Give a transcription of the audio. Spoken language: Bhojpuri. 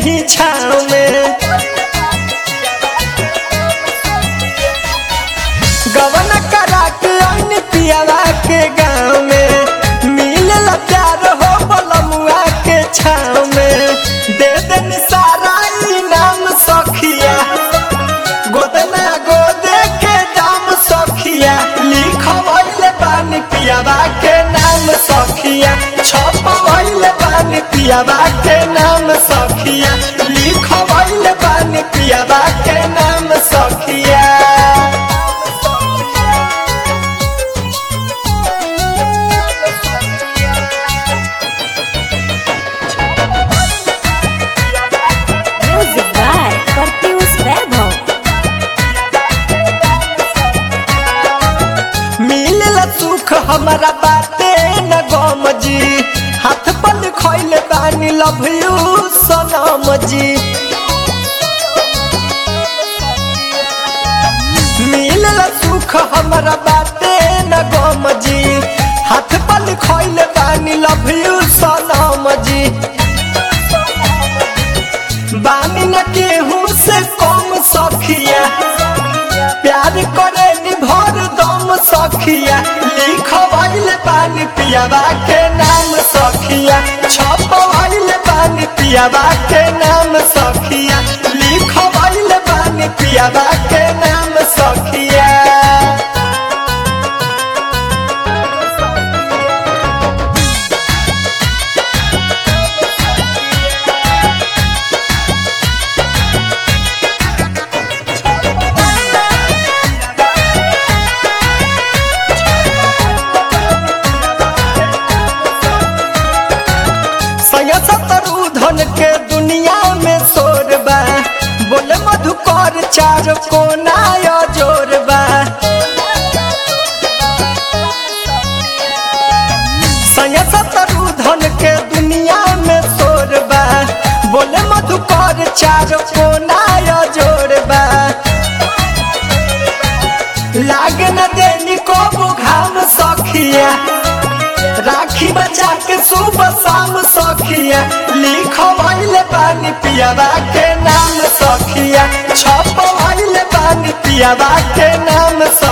ही छाव में गवन करा के अन पियावा के गाँव में मिलल प्यार हो बलमुआ के छाव में दे देन सारा इनाम सखिया गोदना गोदे के दाम सखिया लिखवैले बानी पियावा के नाम सखिया छपवैले बानी पियावा के नाम सखिया लिखवैले बानी पियावा के नाम सखिया Music by Pertius Vaibhav. मिलल सुख हमारा बाते न गम जी हाथ पर खैले बानी लव यू सनम जी मिलल सुख हमारा बाते न गम जी हाथ पर खैले बानी लव यू सनम जी बानी न केहू से कम सखिया प्यार करे निभर दम सखिया लिखवैले पानी पियावा के नाम सखिया छपवैले पानी पियावा के नाम सखिया लिखवैले पानी पियावा के नाम सखिया सया सतरु धन के दुनिया में शोर बा बोले मधुकर चार कोना या जोर बा सया सतरु धन के दुनिया में शोर बा बोले मधुकर चार कोना या जोर बा लागे न देनी को घाम सखिया राखी बचा के सुबह शाम सखिया लिखवैले पानी पियावा के नाम सखिया छपवैले पानी पियावा के नाम सखिया